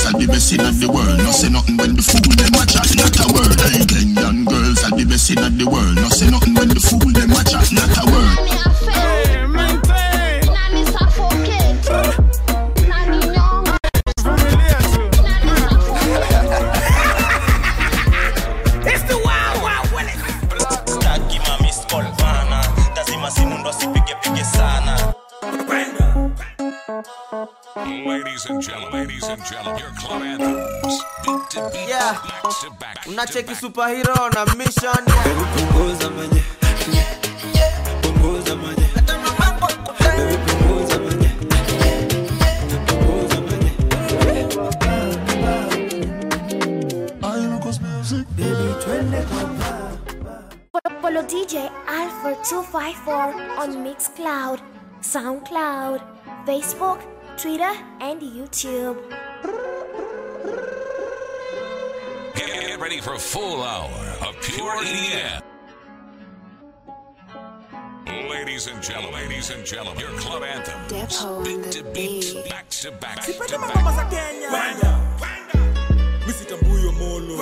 girls are the best in the world. No say nothing when the fool them a chat, not a word. Hey, Kenyan girls are the best in the world. No say nothing when the fool them a chat, not a word. Taki mami skol bana lazima simu ndo asipige pige sana Ladies and gentlemen, ladies and gentlemen, your club anthems. Beat to beat, Yeah. back to back. unacheki superhero na mission punguza manye punguza manye Baby, punguza manye punguza manye Follow DJ Alpha254 on Mixcloud, Soundcloud, Facebook, Twitter, and YouTube. Get ready for a full hour of pure EDM. Ladies and gentlemen, ladies and gentlemen, your club anthems. Depo Beat on to the beat, beat. back to back to Sipende back. mangoma za Kenya misitambuyo molo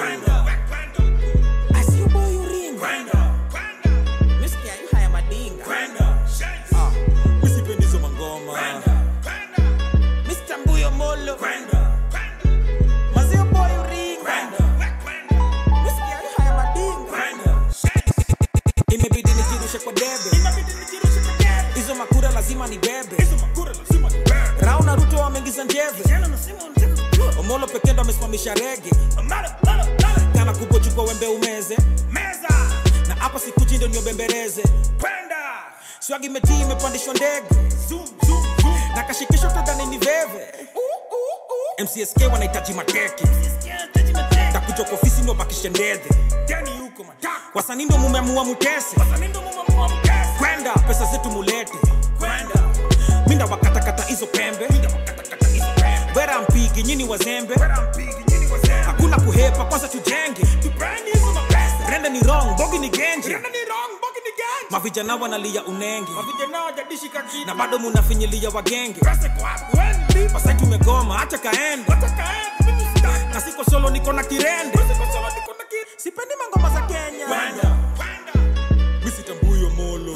I see you boy you ring Misikia you haya madinga Ah, misipendizo mangoma Mr. Mbuyo Molo Mazio boy you ring Misikia you haya madinga Imebidi nijirushe kwa debe Hizo makura lazima ni bebe Rao na Ruto wameingiza njeve Omolo pekee ndo amesimamisha rege Kana kubwa chukua wembe umeze Na hapa sikuchi ndo niobembereze Swagi imetii imepandishwa ndege Na kashikisho tadhani ni veve MCSK wanahitaji mateke takuja kwa ofisi ndo bakishe ndedhe wasanii ndo mumeamua mutese kwenda pesa zetu mulete minda wakatakata hizo pembe wera mpigi nyini wazembe hakuna kuhepa kwanza tujenge rende ni wrong bogi ni genje mavijana wanalia unenge na bado munafinyilia wagenge pasai tumegoma hacha kaende na siko solo niko na kirende sipendi mangoma za kenya misitambuyo molo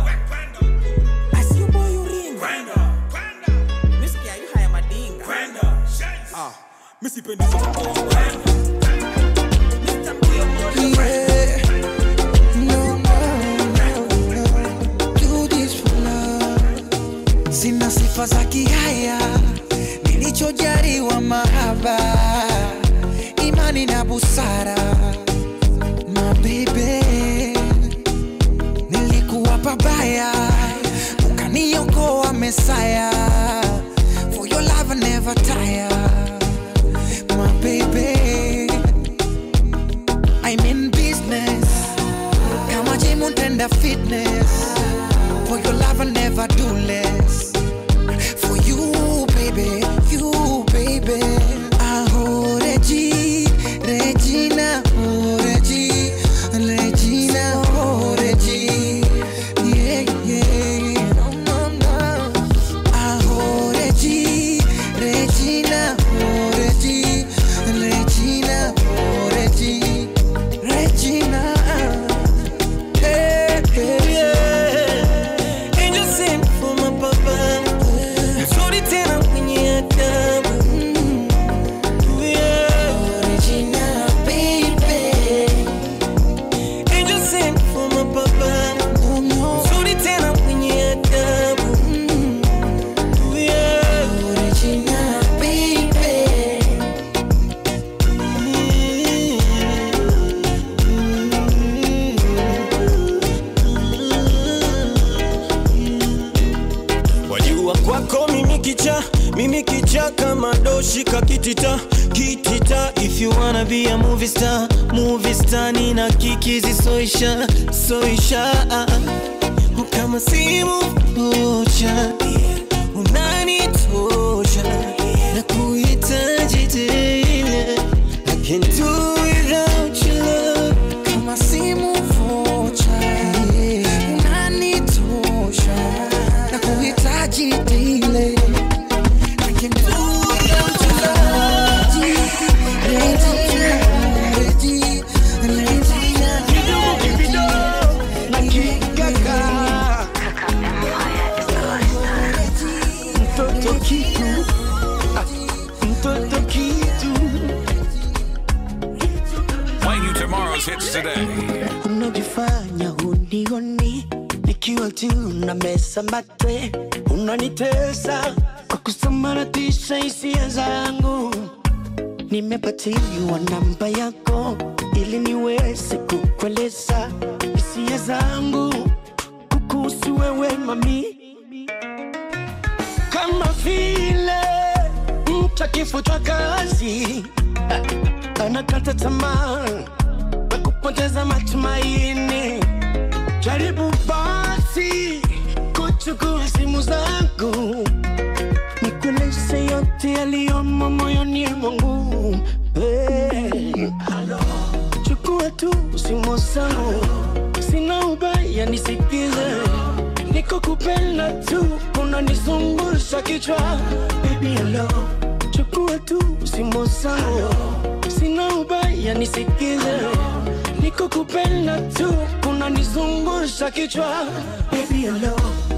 I see you boy you ring. Misikia you haya madinga. Ah, misipendizo mangoma Mr. Mbuyo Molo. sina sifa za kihaya nilichojaliwa mahaba imani na busara mabebe nilikuwa pabaya ukaniokoa mesaya for your love I never tire my baby I'm in business kama gym untenda fitness for your love I never do less for you baby you baby aho Regi Regina oh Regi Regina oh Regi yeah yeah no no no aho Regi Regina oh Regi Regina oh Regi Regina hey, hey, yeah. Angel sent for my papa mzuri tena mwenye adabu Yeah. Regina, baby. Angel sent for my papa Oh, no. mzuri tena mwenye adabu Yeah. Regina, baby. wajua kwako mimi kicha mimi kicha kama doshi kakitita kitita if you wanna be a movie star movie star nina kikizi soisha soisha kama simu moja unanitosha na kuhitaji tena I can do without your love Kama simu vocha, unanitosha na kuhitaji daily. I can do without your love. mtoto kitu Ah, mtoto kitu Playing you tomorrow's hits today. unajifanya hunioni nikiwa tu na mesa mate unanitesa kwa kusambaratisha hisia zangu nimepatiliwa namba yako ili niweze kukueleza hisia zangu kukuhusu wewe mami kama vile mtu akifutwa kazi ah, anakata tamaa na kupoteza matumaini. Jaribu basi kuchukua simu zangu, nikueleze yote yaliyomo moyoni mwangu. Hey. Chukua tu simu zangu, sina ubaya, nisikize. Niko kupenda tu, unanizungusha kichwa. Baby hello, chukua tu simu zangu, sina ubaya, nisikize. Niko kupenda tu, unanizungusha kichwa. Baby hello.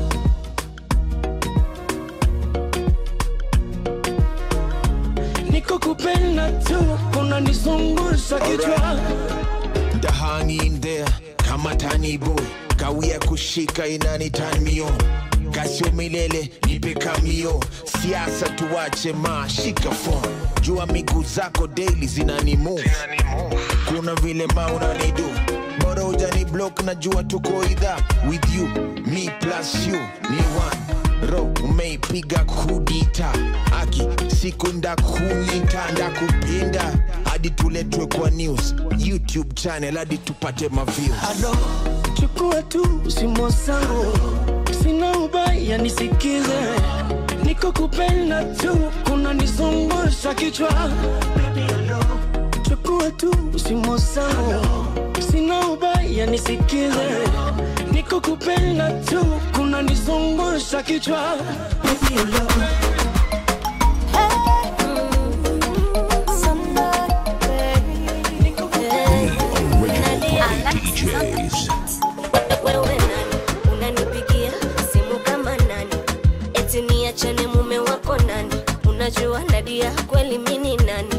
Niko kupenda tu, unanizungusha kichwa. The honey in there kama tani boy kawia kushika inani turn me on kasio milele nipe kamio siasa tuwache ma shika phone jua miguu zako daily zinani move kuna vile ma unanidu bora ujani block na jua tuko idha with you me plus you ni one ro umeipiga kudita aki siku ndakunyita ndakupinda hadi tuletwe kwa news youtube channel hadi tupate maviews Alo, chukua tu simu zangu, sina ubaya, nisikize. Niko kupenda tu, kuna nizungusha kichwa. Baby, alo, chukua tu simu zangu, sina ubaya, nisikize. Niko kupenda tu, kuna nizungusha kichwa. Baby, alo. wewe nani unanipigia simu kama nani eti niachane mume wako nani unajua nadia kweli mini nani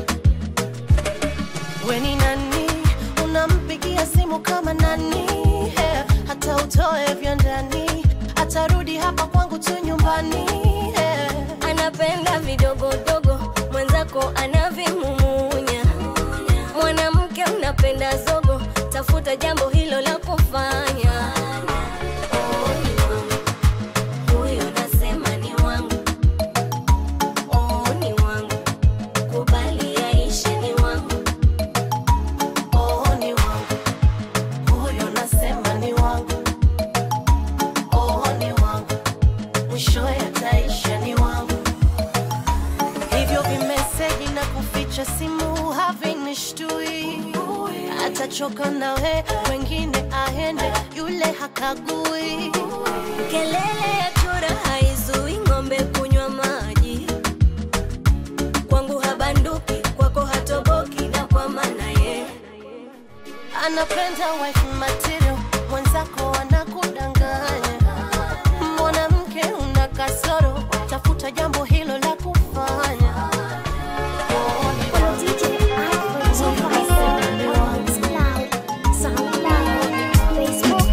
weni nani unampigia simu kama nani Eh, hata utoe vya ndani atarudi hapa kwangu tu nyumbani Eh, anapenda vidogodogo mwenzako anavimumunya mwanamke unapenda zogo tafuta jambo hilo la kufanya Oh, ni wangu. Huyo nasema ni wangu. Oh, ni wangu. Kubali yaishe ni wangu. oh, ni wangu huyo nasema ni wangu oh, ni wangu mwishowe ataisha ni wangu hivyo vimeseji na kuficha simu havinishtui atachoka nawe wengine aende yule hakagui Kelele ya chura haizui ng'ombe kunywa maji. Kwangu habanduki, kwako hatoboki, na kwa maana ye anapenda wife material mwenzako anakudanganya mwanamke una kasoro tafuta jambo hilo la kufanya Oh, ni Follow DJ Alfred 254 on Mixcloud, SoundCloud, Facebook,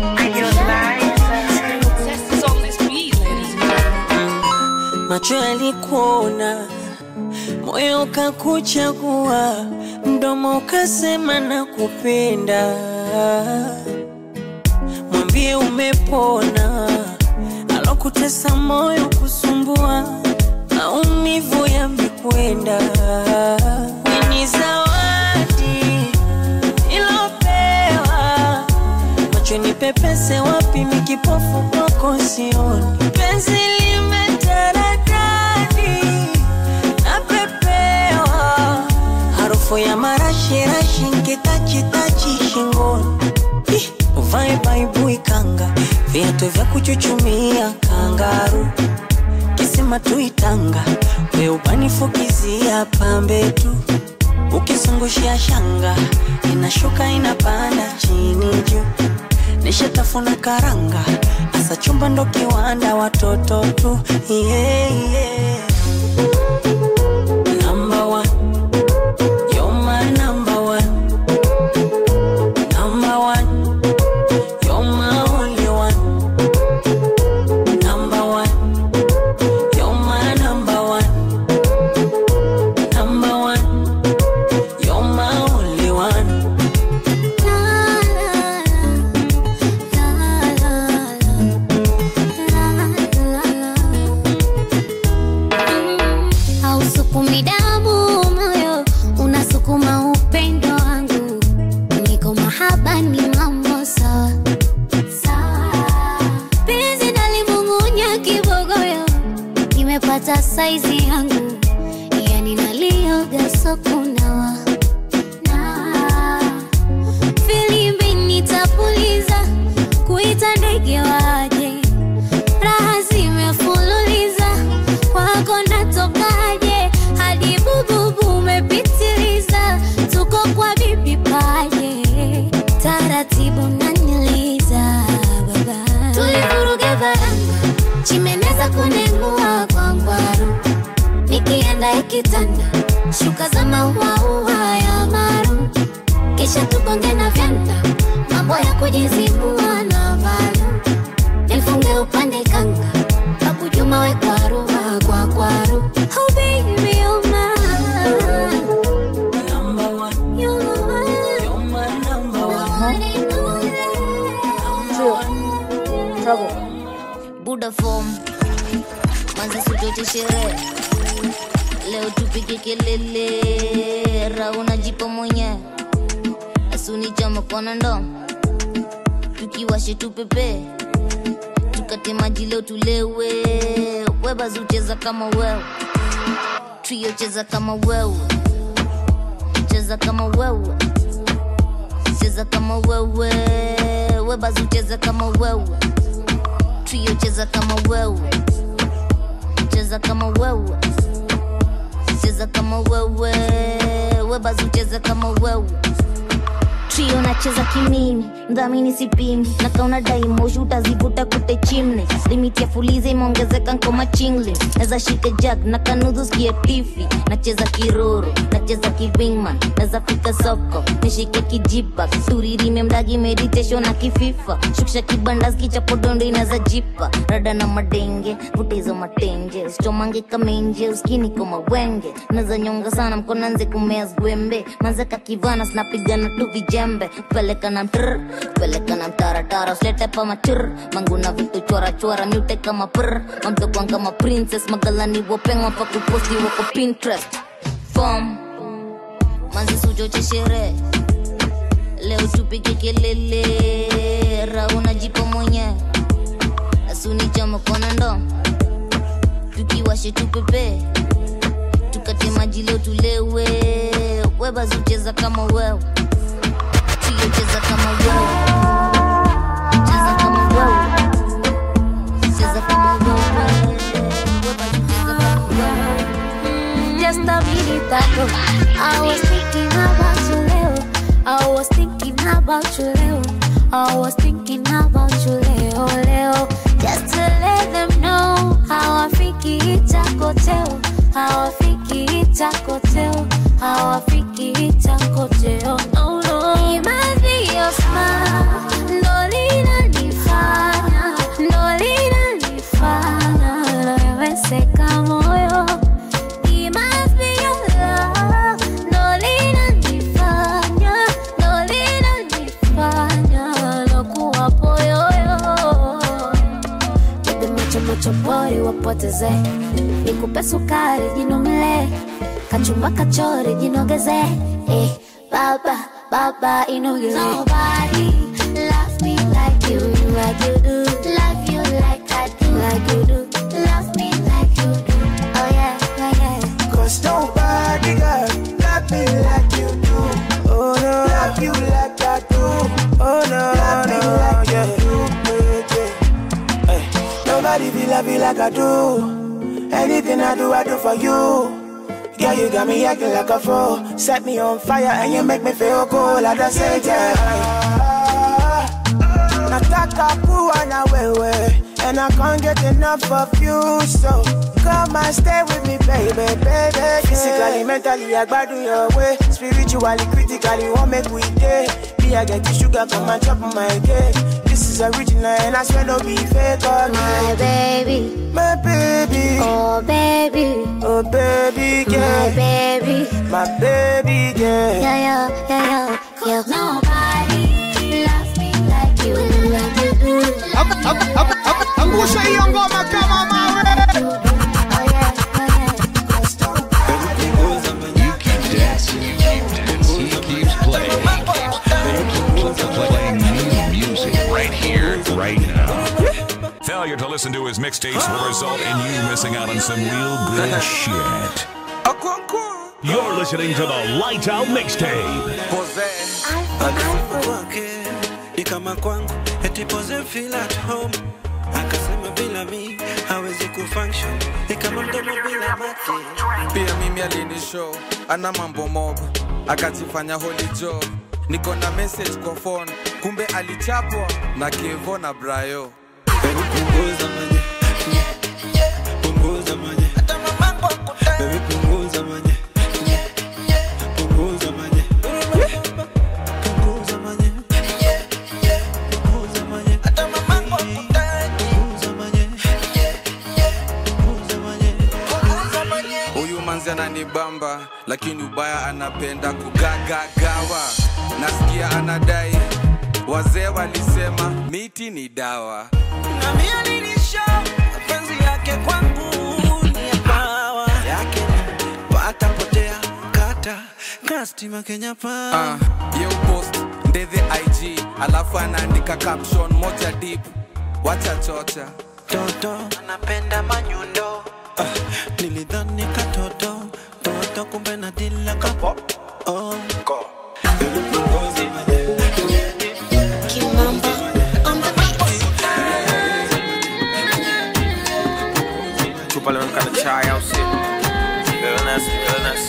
macho yalikuona, moyo ukakuchagua, mdomo ukasema na kupenda. Mwambie umepona, alokutesa moyo kusumbua, maumivu yamekwenda. Ni zawadi ilopewa macho ni pepese wapi mikipofu kwako sioni penzi limetaradadi napepewa harufu ya marashirashi nkitachitachi shingoni Ih, uvae baibui kanga viatu vya kuchuchumia kangaru kisima tuitanga we ubanifukizia pambe tu ukizungushia shanga inashuka inapanda chini juu nishatafuna karanga asa chumba ndo kiwanda watoto tu yeah, yeah. Number one. You're my number one. Number one. You're my only one. Number one. You're my number one. Number one. You're my only one. hausukumi damu moyo unasukuma upendo wangu niko mahaba ni mambo sawa sawa penzi nalimung'unya kibogoyo nimepata saizi yangu yani nalioga sokunawa na filimbi nitapuliza kuita ndege waje raha zimefululiza kwako natokaje hadi bububu umepitiliza tuko kwa bibi paje taratibu naniliza baba tulivuruga varanga chimeneza kunengua kwa ngwaru nikienda ikitanda shuka za mauaua ya maru kisha tukonge na vyanda mambo ya kujizibua na valu nifunge upande kanga kakujuma we kwaru kwa kwaru oh baby you're mine Number one. you're mine You're my number one. buda fom manzi suchoche sherehe leo tupige kelele rauna jipa mwenye asuni chama kona ndo tukiwashe tupepe tukate maji leo tulewe webazi ucheza kama wewe trio cheza kama wewe cheza kama wewe cheza kama wewe webazi ucheza kama wewe trio cheza kama wewe cheza kama wewe cheza kama wewe webazi ucheza kama wewe trio nacheza kimimi mdhamini sipimi na kauna daimoshi utazivuta kute chimne limiti ya fuliza imeongezeka nkoma chingli naza shike jag na kanudhu skie tifi nacheza kiroro nacheza kivingman naza fika soko nishike kijipa turirime mdagi meditation na kififa shukisha kibandas kichapodondo inaza jipa rada na madenge vutezo matenje usichomange kamenje uskini koma wenge naza nyonga sana mkona nze kumea zwembe manzeka kivana sinapigana tu vijembe peleka na mtr peleka na mtaratara usilete pa machur manguna vitu chora chora mute kama pr mamtokwan kama princess magalani wopengwa pa kuposti wako pinterest fom manzi suchoche sherehe leo tupige kelele rauna jipo mwenye asuni chama kona ndo tukiwashe tupepe tukate maji leo tulewe webazi ucheza kama wewe trio cheza kama wewe cheza kama wewe cheza kama wewe webazi ucheza kama wewe just a minute ago. I was thinking about you, Leo. I was thinking about you, Leo. I was thinking about you, Leo, Leo. Just to let them know how I think it's a hotel. How I think it's a hotel. How I think it's a hotel. No, no. It must be your smile. Ndo linanifanya, ndo linanifanya naweweseka moyo It must be your love. Ndo linanifanya, ndo linanifanya nakuwa poyoyo. Bebe macho macho pori wapoteze, nikupe sukari jinumle, kachumba kachori jinogeze, eh, baba baba inogeze. Nobody loves me like you, like you do. Love you like I do, like you do. Love me like you do. Oh yeah, yeah, yeah. Cause nobody got love me like you do. Oh no, love you like I do. Oh no, love me like yeah. you do. Yeah, yeah. Hey, nobody feel love you like I do. Anything I do, I do for you. Girl, you got me acting like a fool. Set me on fire and you make me feel cool. I just say, yeah. Now nataka kuwa na wewe and I can't get enough of you so come and stay with me baby baby physically mentally I gbadu your way spiritually critically won't make we day me I get the sugar come and chop my cake this is original and I swear no be fake oh, My baby, my baby oh baby, oh baby girl my baby, my baby girl yeah yeah yeah yeah yeah. Nobody loves me like you, like you do. angusha hiyo ngoma kama mawe You keep dancing, you keep dancing, he keeps playing, he keeps playing new music right here, right now. Failure to listen to his mixtapes will result in you missing out on some real good shit. You're listening to the Lights Out Mixtape. kwake ni kama kwangu eti pose feel at home akasema bila mi hawezi kufunction ni kama mdomo bila mate pia mimi alinishow ana mambo mob akajifanya holijo niko na message kwa phone kumbe alichapwa na kevo na brayo punguza manye punguza manye baby punguza manye punguza manye punguza manye punguza manye punguza manye huyu manzi ananibamba lakini ubaya anapenda kugagagawa nasikia anadai wazee walisema miti ni dawa na mimi nilisha mapenzi yake kwangu ni ya pawa yake pata potea kata kastima Kenya pa uh, ye upost ndethe ig alafu anaandika caption moja deep wacha chocha toto anapenda manyundo ah, nilidhani katoto toto kumbe na dila kapo oh. Baby, punguza manye. chupa limemka na chai au sio illness illness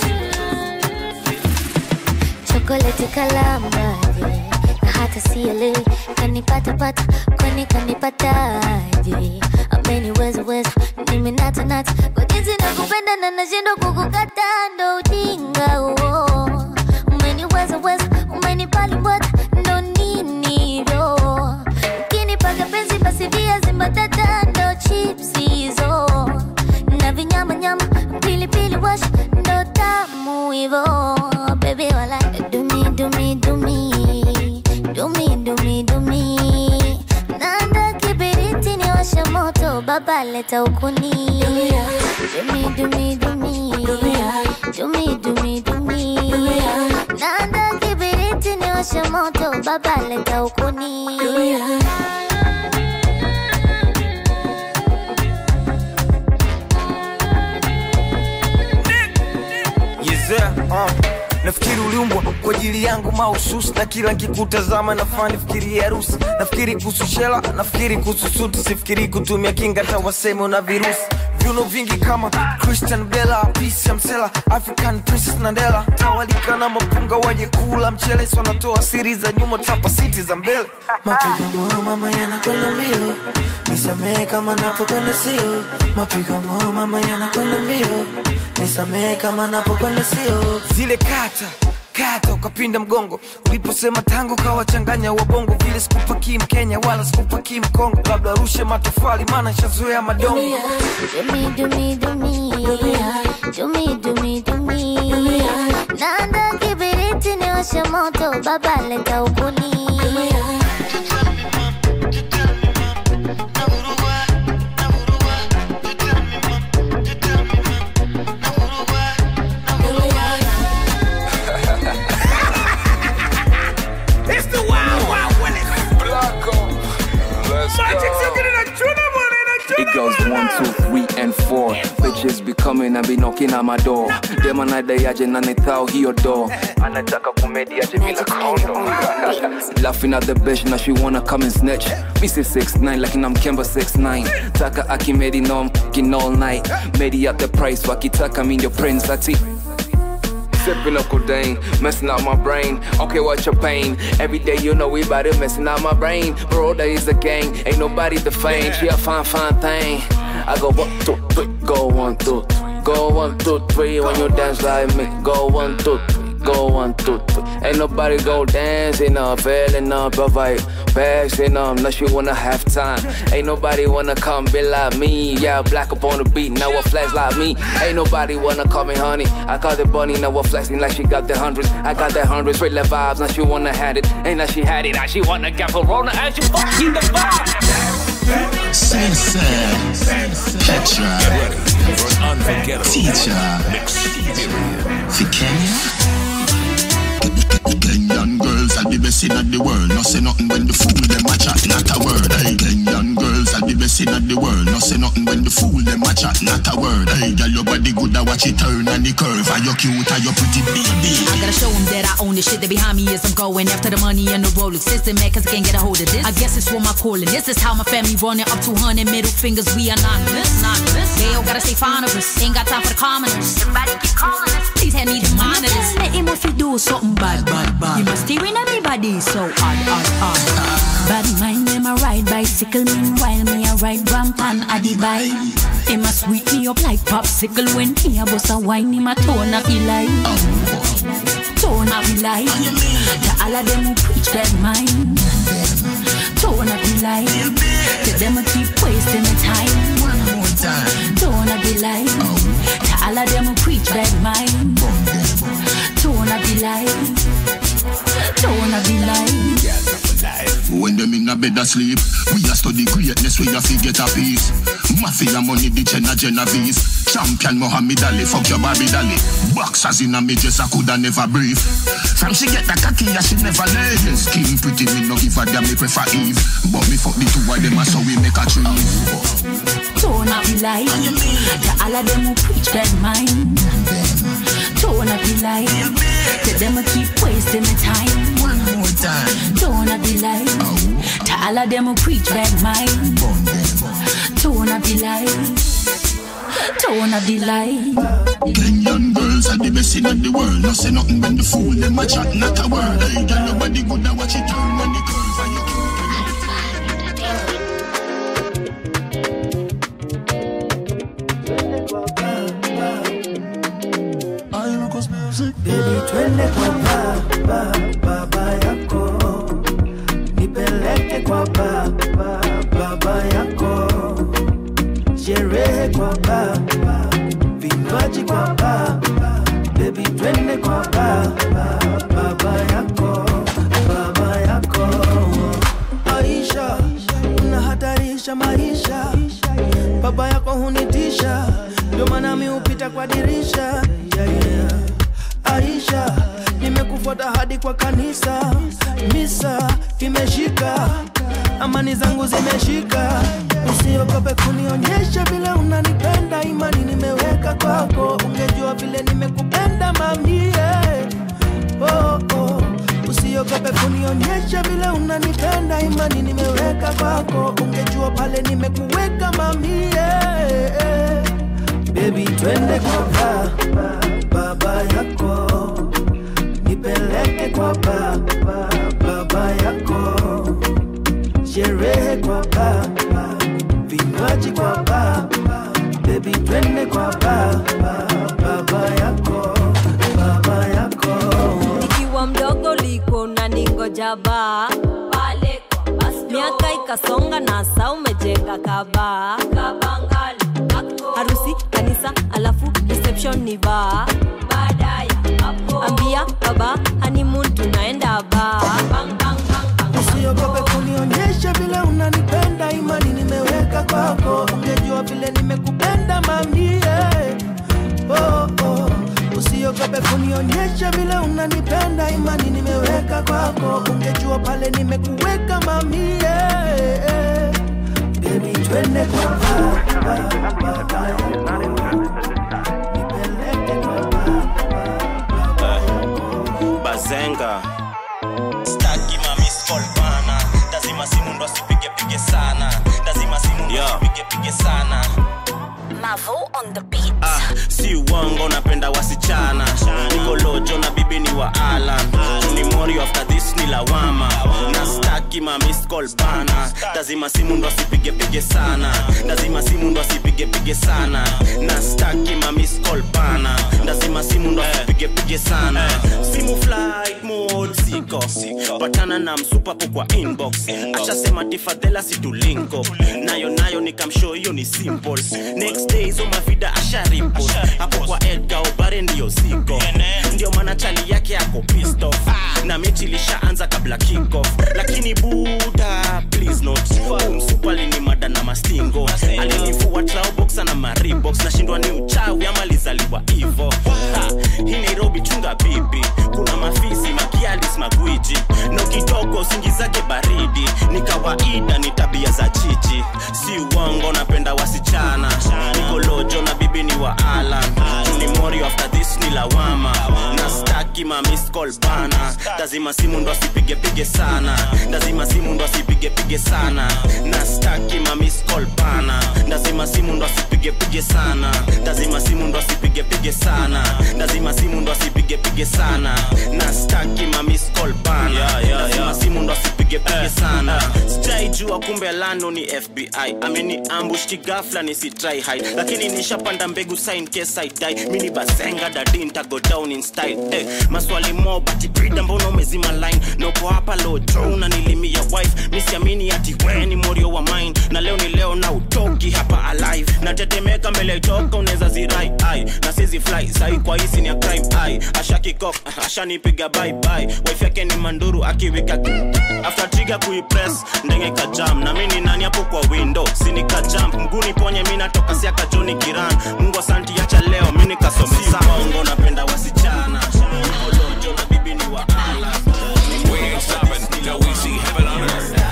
chokoleti kalamaje na hata sielewi kanipatapata kwani kanipataje ameniwezaweza nimenatanata kwa jinsi nakupenda na nashindwa kukukata ndo ujinga huo umeniwezaweza umenipalimbwata ndo ninivo ukinipaka penzi basi viazi mbatata ndo chips hizo na vinyamanyama pilipili wash ndo tamu hivo baby wala dumi dumi dumi dumi dumi dumi nanda kibiriti ni washa moto baba leta ukuni dumi dumi dumi dumi dumi dumi nanda kibiriti ni washa moto baba leta ukuni yezea uh. nafikiri uliumbwa kwa ajili yangu mahususi na kila nkikutazama nafani fikiri harusi nafikiri kuhusu shela nafikiri kuhusu suti sifikiri kutumia kinga hata waseme una virusi viuno vingi kama christian bela pisa msela african princess nandela tawalika na mapunga waje kula mchele si wanatoa siri za nyuma tapa siti za mbele mapigo moyo mama yanakwenda mbio nisamehe kama napokwenda sio mapigo moyo mama yanakwenda mbio nisamehe kama napokwenda sio zile kata kata ukapinda mgongo uliposema tangu kawachanganya wabongo vile sikupakii mkenya wala sikupakii mkongo labda rushe matofali maana shazoea madongo Dumi dumi dumi dumi dumi dumi nanda kibiriti ni washa moto baba leta ukuni It's the wild, wild Willis. Magic City in a tuna money in a tuna It goes one, two, three, and four. Bitches be coming and be knocking at my door. Dem anadai aje na nithao hiyo door. Anataka kumedi aje bila condom. Laughing at the bitch now she wanna come and snatch. Me say 6'9 lakini I'm Kemba 6'9. Taka akimedi no I'm fucking all night. Medi at the price wakitaka mi ndio prince ati sipping up codeine, messing up my brain. Okay, what's your pain? Every day you know we bout it, messing up my brain. Bro, there is a gang, ain't nobody the fame. She a fine, fine thing. I go one, two, three, go one, two, three. Go one, two, three when you dance like me. Go one, two, three. Go one, two, three. Ain't nobody go dancing up, feeling up, provide passing up unless you wanna have time. Ain't nobody wanna come be like me. Yeah, black up on the beat, now a flex like me. Ain't nobody wanna call me honey. I call it bunny, now a flexing like she got the hundreds. I got the hundreds, straight left vibes, now she wanna had it. Ain't like she had it, now she wanna get Corona and she fucking the vibe. Sensei, Petra, Teacher, for Kenya. Kenyan girls are the best in the world. No say nothing when the fool them a chat, not a word. Hey, Kenyan girls are the best in the world. No say nothing when the fool them a chat, not a word. Hey, girl, your body good, I watch it turn and the curve. Are you cute? Are you pretty baby? I gotta show them that I own the shit that behind me is I'm going after the money and the Rolex system, man, cause I can't get a hold of this. I guess it's what my calling. This is how my family running up 200 middle fingers. We anonymous, anonymous. They all gotta stay fond of us. Ain't got time for the commoners. Everybody keep calling us. Please hand me the monitors. Let him if you do something bad, bad, bad. You must steering everybody so odd, odd, odd. Bad mind them a ride bicycle, meanwhile me a ride rampant at the bike. Him a sweet me up like popsicle when he a bust a wine, him a tone up he like. Tone up he like. To all of them who preach that mind. Tone up he like. To them who keep wasting the time. One more time. Tone up he like. To all of them who preach that mind. Tone up he like. Tone up he like. When them in a bed asleep, we a study greatness, we a fi get a piece. Mafia money, the Jenna Genovese. Champion Muhammad Ali, fuck your Barbie Dolly. Boxers in a me dress, I coulda never breathe. From she get the cocky, yeah, she never lay. Skin pretty, me no give a damn, me prefer Eve. But me fuck the two of them, so we make a tree. Tone up the light. To all of them who preach that mind. Tone up the light. To them who keep wasting the time. One more time. Tone up the light. To all of them who preach that mind. Tone up the light. Tone up the light. Kenyan girls are the best in the world. No say nothing when the fool them a chat, not a word. Hey, girl, your body good, I watch it turn and the curve. And you Baby, twende kwa baba, baba yako, nipeleke kwa baba, baba yako, sherehe kwa baba, vinywaji kwa baba, baby, twende kwa baba, baba yako, baba yako. Aisha, unahatarisha maisha, baba yako hunitisha, ndio maana mi hupita kwa dirisha yeah, yeah. Aisha, nimekufuata hadi kwa kanisa, misa imeshika, amani zangu zimeshika. Usiogope kunionyesha vile unanipenda, imani nimeweka kwako, ungejua vile nimekupenda mamie. Oh, oh. Usiogope kunionyesha vile unanipenda, imani nimeweka kwako, ungejua pale nimekuweka mamie. Baby, twende kwa baba, baba yako, nipeleke kwa baba, baba yako, sherehe kwa baba, vinywaji kwa baba, baby, twende kwa baba, baba yako, baba yako. nikiwa mdogo liko na ningoja baa pale kwa bus miaka ikasonga na saa umejenga kabaa harusi kanisa alafu reception ni baa ambia baba honeymoon tunaenda baa Usiogope kunionyesha vile unanipenda, imani nimeweka kwako, ungejua vile nimekupenda mamie. Oh, oh. Usiogope kunionyesha vile unanipenda, imani nimeweka kwako, ungejua pale nimekuweka mamie. Baby, twende kwa baba, baba yako. bazenga staki mamiskolbana lazima simu ndo asipigepige sana lazima simu ndo asipigepige sana Mavo on the beat. ah, si uongo napenda wasichana niko low call bana lazima simu ndo asipigepige sana lazima simu ndo asipigepige sana na staki ma miss call bana lazima simu ndo asipigepige sana simu flight mode siko patana na msupapo kwa inbox ashasema tifadhela situlinko nayo nayo nikamshow hiyo ni simple next day hizo mavida asharipo hapo kwa edgar obare ndiyo ziko ndio maana chali yake ako pissed off na mechi ilishaanza kabla kickoff lakini buda please not umsupali ni mada na mastingo alinifua trauboxa na maribox nashindwa ni uchawi ama lizaliwa hivo Ha, hii nairobi chunga bibi kuna mafisi makialis magwiji na ukitoka usingi zake baridi ni kawaida ni tabia za chichi si uongo napenda wasichana nikolojo na bibi ni wa alan ni mori after this ni lawama na staki ma miss call bana lazima simu ndo asipigepige sana lazima simu ndo asipigepige sana na staki ma miss call bana lazima simu ndo asipigepige sana lazima simu ndo asipigepige sana lazima simu ndo asipigepige sana na staki ma miss call bana lazima simu ndo asipigepige sana sijaijua kumbe lano ni fbi ameni ambush kigafla nisitry hide lakini nishapanda mbegu sign case I die mini basenga dadi ntago down in style eh, maswali mo bati brida mbona umezima line noko hapa lojo unanilimia wife misiamini ati we ni morio wa mine na leo ni leo na utoki hapa alive natetemeka mbele itoka unaweza zirai ai na sizi fly sai kwa hisi ni ya crime ai ashakikok ashanipiga bye bye wife yake ni manduru akiwika after trigger kuipress ndenge kajam na mimi ni nani hapo kwa window sini kajump mguni ponye mimi natoka siaka Johnny Kiran Mungu asanti acha leo mimi nikasomesa bongo napenda wasichana Olojo na bibi ni wa ala We ain't stopping till we see heaven on earth.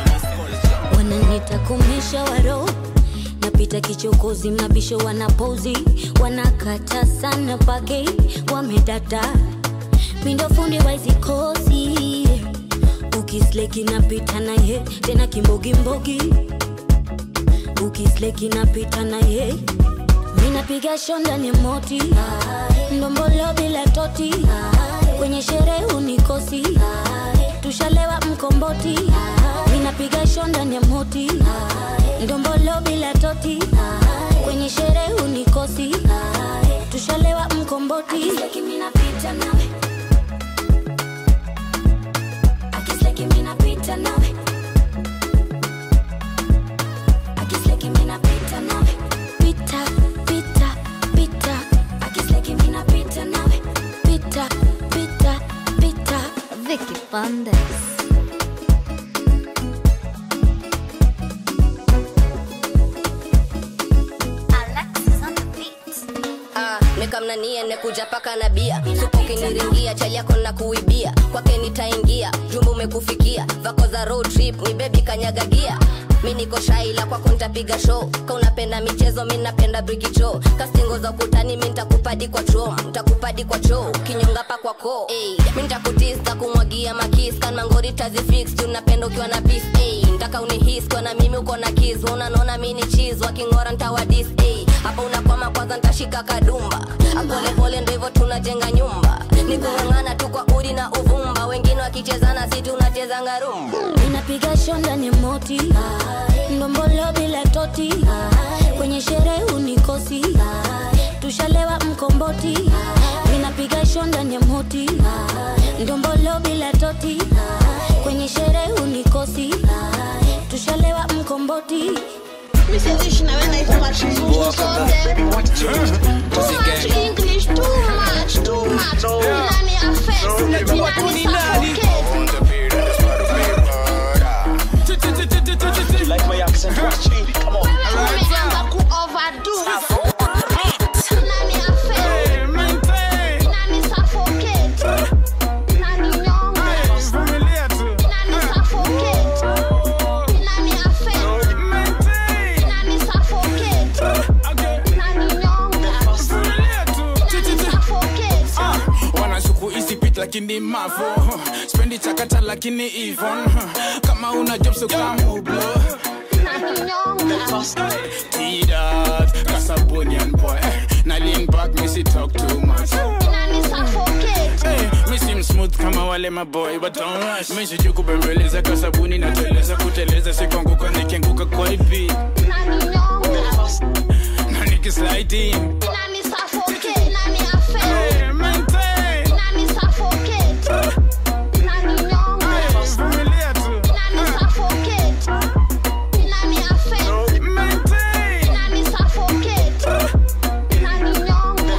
wananita kumisha waro napita kichokozi mabisho wanapozi wanakata sana page wamedata mindo fundi waizikosi ukisleki napita naye tena kimbogimbogi ukisleki napita naye minapiga shonda ni moti ndombolo bila toti kwenye sherehe unikosi tushalewa mkomboti minapiga shonda ni moti ndombolo bila toti kwenye sherehe unikosi tushalewa mkomboti minapita nawe akisleki minapita nawe akisleki minapita nawe pita pita pita akisleki minapita nawe pita pita pita Vicky Pandes Ah, nikamnania nekuja paka na bia supokiniringia chali yako na kuibia kwake nitaingia jumba umekufikia vako za road trip ni bebi kanyagagia mi niko shaila kwako ntapiga show ka unapenda michezo mi napenda brikicho kastingo za ukutani mi ntakupadi kwa trom ntakupadi kwa choo kinyonga pa kwako hey, mi ntakutista kumwagia makis kanmangori tazifix juu napenda ukiwa na pis hey, ntaka unihis kwa na mimi uko na kis unanaona mi ni chis wakingora ntawadis hey, hapa unakwama kwanza ntashika kadumba apolepole ndo hivyo tunajenga nyumba ni kung'ang'ana tu kwa udi na uvumba wengine wakichezana si tunachezanga rumba ninapiga shonda ni moti ndombolo bila toti kwenye sherehe unikosi tushalewa mkomboti ninapiga shonda ni moti ndombolo bila toti kwenye sherehe unikosi tushalewa mkomboti Misizishi na wewe naitwa kizungu sote. Too much English, too much, too much. Inani affect, inani suffocate. Like my accent, watch me. Come on. Umeanza ku overdo. Inani affect, inani suffocate. Inani nyonga. Inani suffocate. Inani affect, inani suffocate. Inani nyonga. Inani suffocate. wanashuku isipit lakini mavo spendi chakata lakini ivon kama una job so kamublo tidat kasabonian boy na lean back missy talk too much hey, me seem smooth smooth kama wale maboy but don't rush meshiju kubembeleza kwa sabuni nateleza kuteleza sikonguka nikianguka kwa ipi na nikisliding Nani suffocate, nani affect. Nani suffocate. Nani nyonga. Nani suffocate. Nani affect. Nani suffocate. Nani nyonga.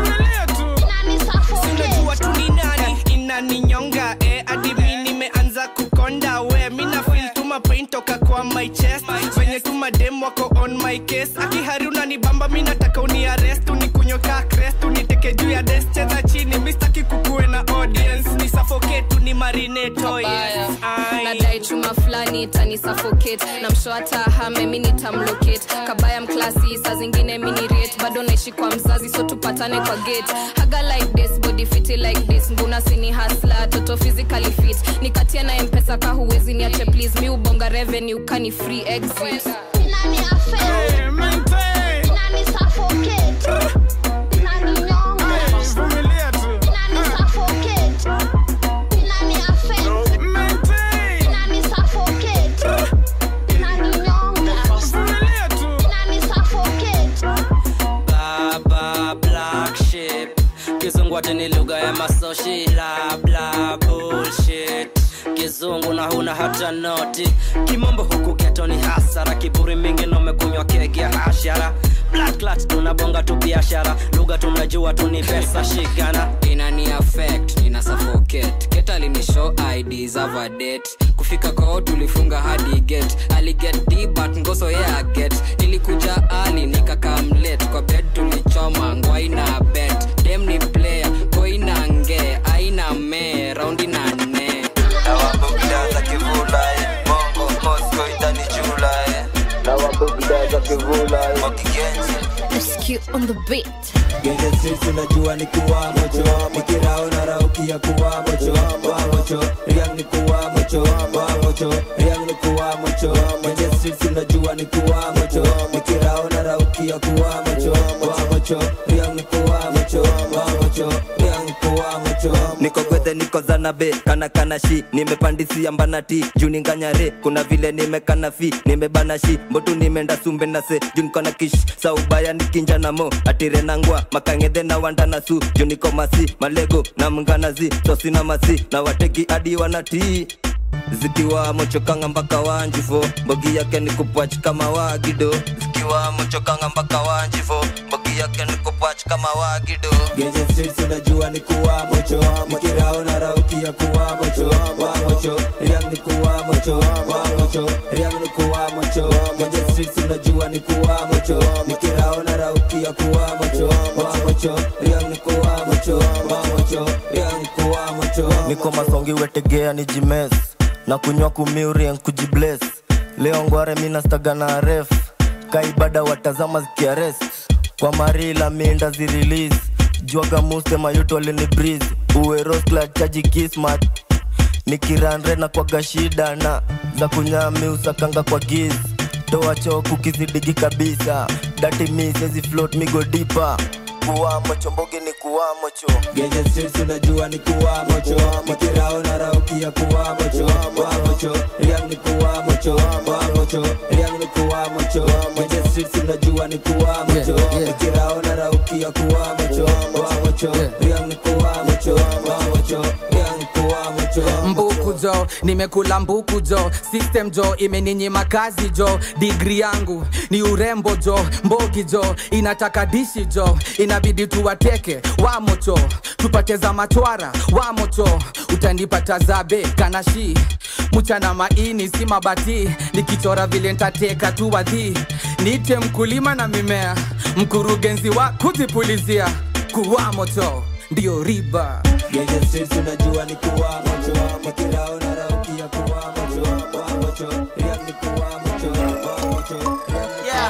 Nani suffocate. sinajua tu ni nani inaninyonga eh, hadi mi nimeanza kukonda we mina feel tu mapain toka kwa my chest venye tu madem wako on my case akihari unanibamba mi nataka uniarest unikunyoka crest uniteke juu ya des cheza chini mistaki kukuwe na audience ni suffocate tu ni marineto yes. Ai. nadai chuma fulani itani suffocate na msho hata hame mi nitamlocate kabaya mklasi saa zingine minirate bado naishi kwa mzazi so tupatane kwa gate haga like this body fiti like this mbuna sini hasla toto physically fit nikatia na mpesa ka huwezi niache please mi ubonga revenue kani free exit Nani affect. Nani suffocate. Nani nyonga. Nani suffocate. Nani affect. Nani suffocate. Nani nyonga. Nani suffocate. baba black ship kizungu ati ni lugha ya masoshi bla bla bullshit kizungu na huna hata noti kimombo huku geto ni hasara kiburi mingi na umekunywa kegi ya hashara black clat tunabonga tu biashara lugha tunajua tu ni pesa shigana inani affect ina suffocate ket alinishow id za vadet kufika kwao tulifunga hadi get aliget d but ngoso yeah get nilikuja ali nikakamlet kwa bed tulichoma ngwaina bet dem ni player koina nge aina me raundi na nne nawabugda za kivula eh. bongo mosco idani jula eh. nawabugda za kivula eh. wakigenzi SQ on the beat Genje sisi najua ni kuwa mocho Mikirao na rauki ya kuwa mocho Wa mocho, riang ni kuwa mocho Wa mocho, riang ni kuwa mocho Genje sisi najua ni kuwa mocho Mikirao na rauki ya kuwa mocho Wa mocho, riang ni kuwa mocho Wa mocho, riang ni kuwa mocho niko gwethe niko zanabe kana kana shi nimepandisia mbanati juu ninganyare kuna vile nimekana fi nimebana shi mbotu nimeenda sumbe na se juu niko na kish saubaya nikinja na mo atire nangwa makangedhe na wanda na su juu niko masi malego na mnganazi tosina masi na wateki hadi wanatii zikiwa mochokanga mpaka wanjifo mbogi yake ni kupwach kama wagido zikiwa mochokanga mpaka wanjifo mbogi yake ni kupwach kama wagido Genje sisi najua ni kuwa mocho Mikirao na rauki ya kuwa mocho Wa mocho, riang ni kuwa mocho Wa mocho, riang ni kuwa mocho Genje sisi najua ni kuwa mocho Mikirao na rauki ya kuwa mocho Wa mocho, riang ni kuwa mocho Wa mocho, riang ni kuwa mocho niko masongi wetegea ni jimes na kunywa kumiurien kujibles leo ngware minastaga na ref kaibada watazama zikiarest kwa marila minda zirelease jwaga muste mayuto alini breeze uwe rosclad chaji kismat nikiranre na kwaga shida na za kunyami usakanga kwa giz toa choku kizidigi kabisa dati mi sezi float migo dipa kuwamo chombogi ni kuwamo cho Genje sisi najua ni kuwa mocho Mikirao na rauki ya kuwa mocho Wa mocho, riang ni kuwa mocho Wa mocho, riang ni kuwa mocho Genje sisi najua ni kuwa mocho Mikirao na rauki ya kuwa mocho Wa mocho, riang ni kuwa mocho Wa mocho, riang ni kuwa mocho mbuku jo nimekula mbuku jo system jo imeninyima kazi jo digri yangu ni urembo jo mbogi jo inataka dishi jo inabidi tuwateke wamocho tupate za matwara wamocho utanipata zabe kanashi mchana maini si mabati nikichora vile ntateka tu wadhi nite mkulima na mimea mkurugenzi wa kujipulizia kuwamocho ndio riba Genje sisi najua ni kuwa mocho Mikirao na rauki ya kuwa mocho Wa mocho, riang ni kuwa mocho Wa mocho, Yeah.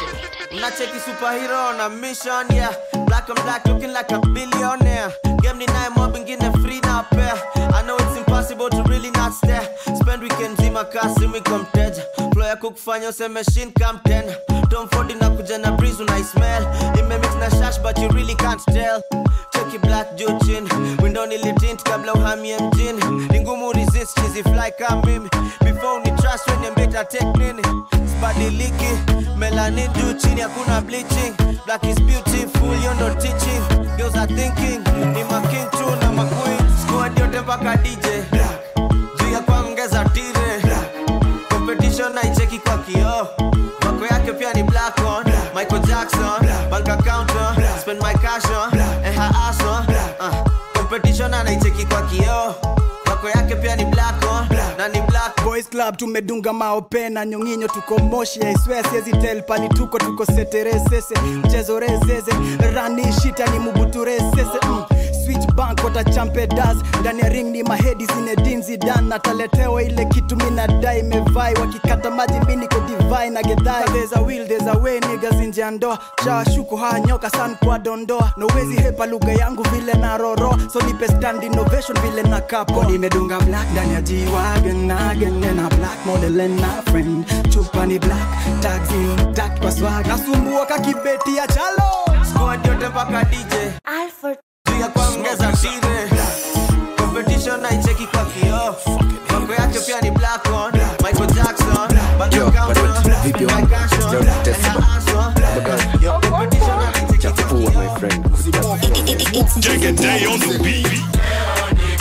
Nacheki superhero on a mission, yeah. Black on black, looking like a billionaire. Game ni naye mob ingine free na pair. I know it's impossible to really not stare. Spend weekend zima kasi mi kwa mteja. Flow ya kukufanya useme shin come ten. Tom Ford inakuja na breeze unai smell. Imemix na shash but you really can't tell. Check cheki black juu chini window nilitint kabla uhamie mjini ni ngumu resist chizi fly kama mimi before ni trust when mbeta take nini sibadiliki melanin juu chini hakuna bleaching black is beautiful you know teaching girls are thinking ni making tu na maqueen squad yote mpaka DJ juu ya kuongeza tire competition naicheki kwa kioo mako yake pia ni black on Michael Jackson bank account on spend my cash on and her ass on uh, competition anaicheki kwa kioo mako yake pia ni black on na ni black boys club tumedunga maopena nyonginyo tuko moshi aiswea siezi tel pali tuko tuko seteresese mchezo rezeze rani shita ni mubuturesese mm. switch bank watachampe das ndani ya ring ni mahedi zinedinzi dan nataletewa ile kitu minadai mevai wakikata maji miniko divai na gedhai there's a will there's a way niggas nje ya ndoa shawashuku haya nyoka san kwa dondoa nowezi hepa lugha yangu vile na roro so nipe stand innovation vile na kapo nimedunga black ndani ya jiwagen nagen na black model and na friend chupa ni black tags intact kwa swag nasumbua kakibeti ya chalo squad yote mpaka DJ Alfred juu ya kuongeza tire competition naicheki kwa kioo mako yake pia ni black on Michael Jackson bank account on spend my cash on and her ass on Yo, competition anaicheki kwa kioo Take a day on the beat.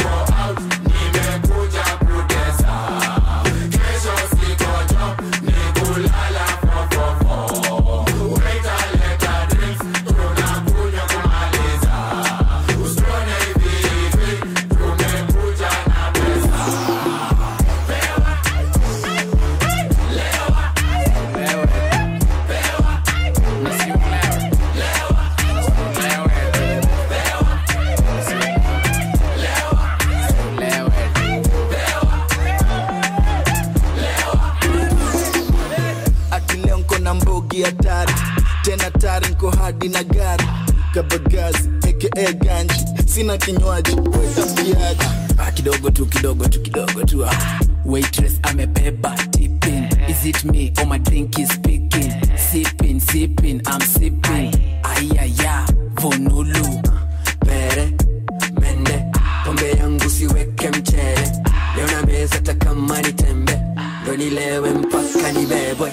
akileo nko na mbogi hatari tena tari nko hadi na gari kabagazi aka ganji sina kinywaji wetapiaji Ah, kidogo tu kidogo tu kidogo tu ah. waitress amebeba tipping is it me or my drink is speaking sipping sipping i'm sipping ayaya vonulu pere mende pombe yangu siweke mchele leo na meza takama ni tembe ndo nilewe mpaka nibebwe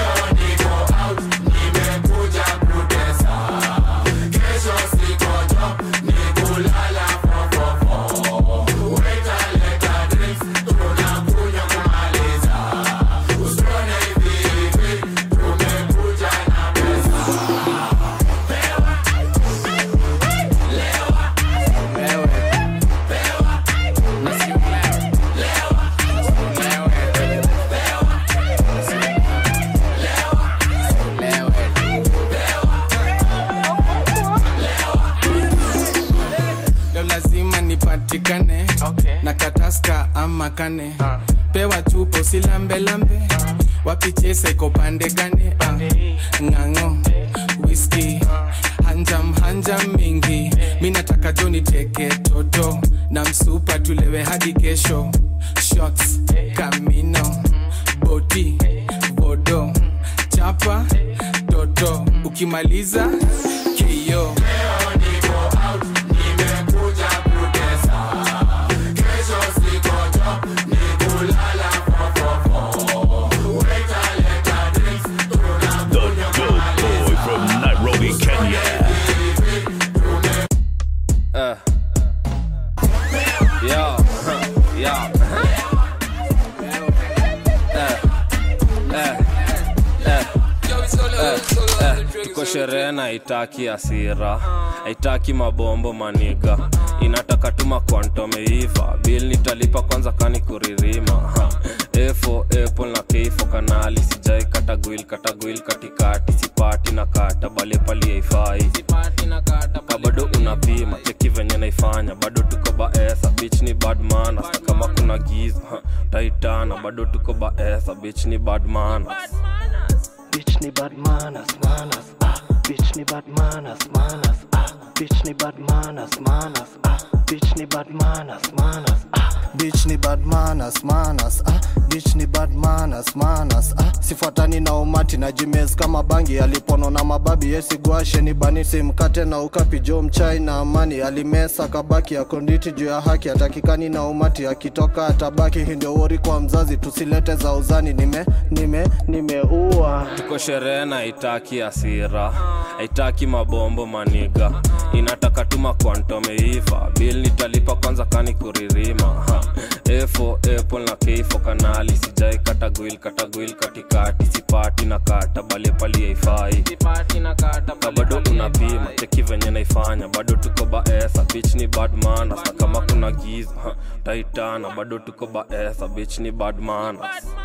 leo lazima nipatikane okay. na kataska ama kane uh. pewa chupo silambelambe wapichesa iko pande gane uh. ng'ang'o whisky hanjam hanjam mingi mi nataka jo niteke toto na msupa tulewe hadi kesho shots kamino boti bodo chapa toto ukimaliza kio The dope boy from Nairobi, Kenya. Uh. Yo, yo. tuko sherehe na haitaki asira haitaki mabombo maniga inataka tuma kwantomeiva bil nitalipa kwanza kani kuririma Ha. efo apple na keifo kanali sijai katagwil katagwil katikati sipati na kata bale pali haifai ka bado unapima cheki venye naifanya bado tuko baesa bich ni badmana kama kuna giza ha, taitana bado tuko baesa bich ni badmana Bitch ni bad manners, manners, ah. Bitch ni bad manners, manners, ah. Bitch ni bad manners, manners, ah. bitch ni bad manners, manners. Ah. bitch ni bad manners, manners, ah. bitch ni bad manners, manners, ah. sifuatani na umati na jimes kama bangi alipono na mababi yesigwashe ni bani simkate na ukapi jo mchai na amani alimesa kabaki ya konditi juu ya haki atakikani na umati akitoka atabaki hii ndio wori kwa mzazi tusilete za uzani nime nime nimeua tuko sherehe na itaki asira haitaki mabombo maniga inataka tuma kwantomeiva bil nitalipa kwanza kani kuririma ha. efo apple na keifo kanali sijai katagwil katagwil katikati sipati na kata bale pali haifai na bado unapima cheki venye naifanya bado tuko baesa bich ni bad manas na kama kuna giza ha, taitana bado tuko baesa bich ni bad manas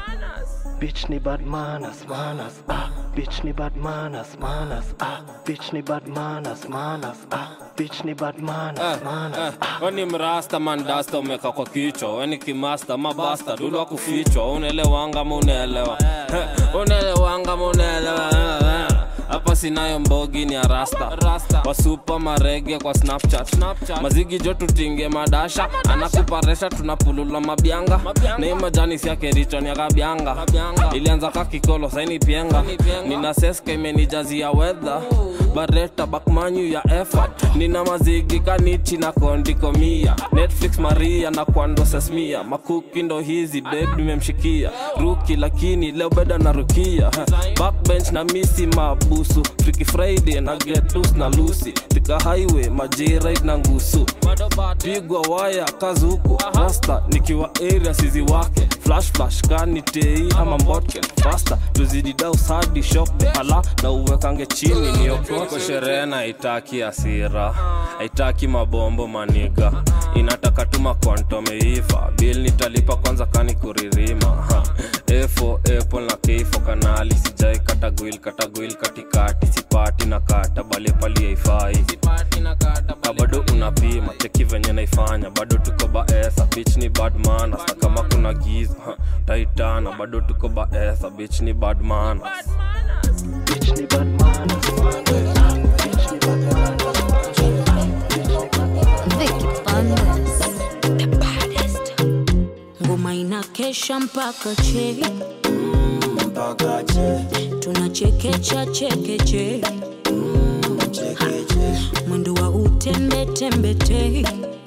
Bitch ni bad manners, manners, ah. Bitch ni bad manners, manners, ah. Bitch ni bad manners, manners, ah. Bitch ni bad manners, manners. weni mrasta mandasta umeka kwa kichwa weni kimasta mabasta dulwa kufichwa unaelewanga ma unaelewa unaelewanga ma unaelewa hapa sinayo mbogi ni arasta wasupa marege kwa snapchat, mazigi jo tutinge madasha anakuparesha tunapulula mabyanga na hii majani siake richo kabyanga ilianza kakikolo saini pienga nina seska imenijazia wedha bareta bakmanyu ya effort nina mazigi kanichi na kondikomia netflix maria na kwando sesmia makuki ndo hizi ded nimemshikia ruki lakini leo beda na rukia backbench na misi mabusu friki friday na getus na lusi tika highway majirit na ngusu pigwa waya kazuku rasta nikiwa area sizi wake flash flash kani tei ama mbotke fasta tuzidi daus hadi shop ala na uwekange chini niokoke sherehe na itaki asira haitaki mabombo maniga inataka tuma kwantomeiva bil nitalipa kwanza kani kuririma ha. efo apple na keifo kanali sijai katagwil katagwil katikati sipati na kata bale pali haifai na bado unapima cheki venye naifanya bado tuko baesa bich ni bad manas na kama kuna giza ha, taitana bado tuko baesa bich ni bad manas Bitch ni bad manners, manners, ah. Bitch ni bad manners. ngoma inakesha mpaka che tunachekecha chekeche Ha, mwendo wa utembetembete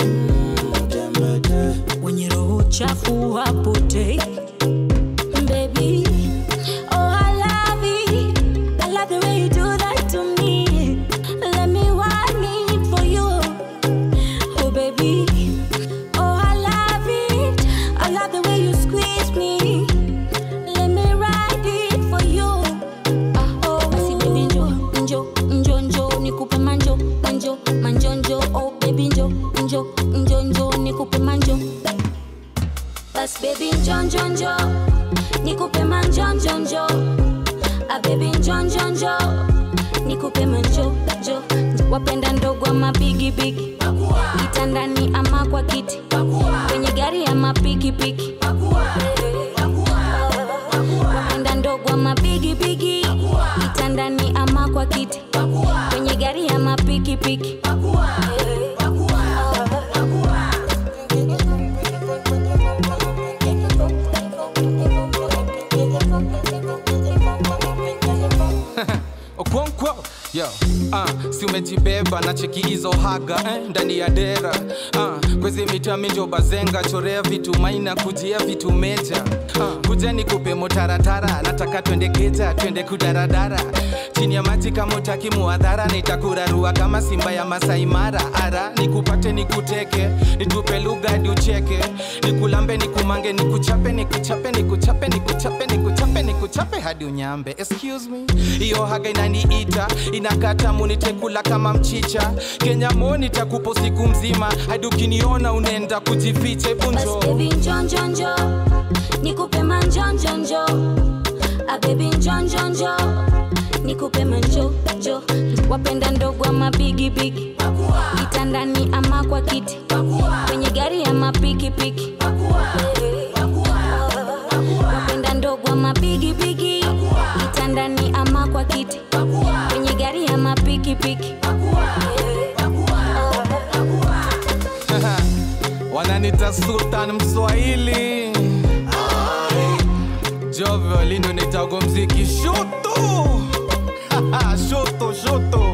wenye roho chafu hapotei Baby, oh, I love it. I love the way you do that to me. Let me want it for you. Oh, baby. Oh, I love it. I love the way you squeeze me. Let me ride it for you. Ah, oh, basi baby njo, njo, njo, njo, nikupe manjo, manjo, manjo, njo. Oh, baby njo, njo, njo, njo, nikupe manjo. Bas baby njo, njo, njo, nikupe manjo, njo, njo. Ah, baby njo, njo, njo, nikupe manjo, njo. Wapenda ndogo ama bigi bigi, kitandani ama kwa kiti, kwenye gari ama pikipiki. Wapenda ndogo ama bigi bigi, kitandani ama kwa kiti, kwenye gari ama pikipiki. okonkwo yo uh, si umejibeba na cheki hizo haga eh, ndani ya dera uh, kwezi mitaminjo bazenga chorea vitu maina kujia vitu meja uh, kuja nikupe motaratara nataka twende geja twende kudaradara chini ya maji kama utaki muadhara nitakurarua kama simba ya masaimara ara nikupate nikuteke nitupe lugha hadi ucheke nikulambe nikumange nikuchape nikuchape nikuchape nikuchape nikuchape nikuchape hadi unyambe excuse me hiyo haga inaniita inakata munitekula kama mchicha kenya moni takupo siku mzima hadi ukiniona unaenda kujificha Bas ebunjo baby njo njo njo nikupe manjo njo njo ah baby njo njo njo nikupe manjo njo wapenda ndogo ama bigi bigi kitandani ama kwa kiti kwenye gari ama pikipiki wapenda ndogo ama bigi bigi kitandani ama kwa kiti kwenye gari ama pikipiki wananita sultan mswahili jo violino nitago mziki shutu shutu shutu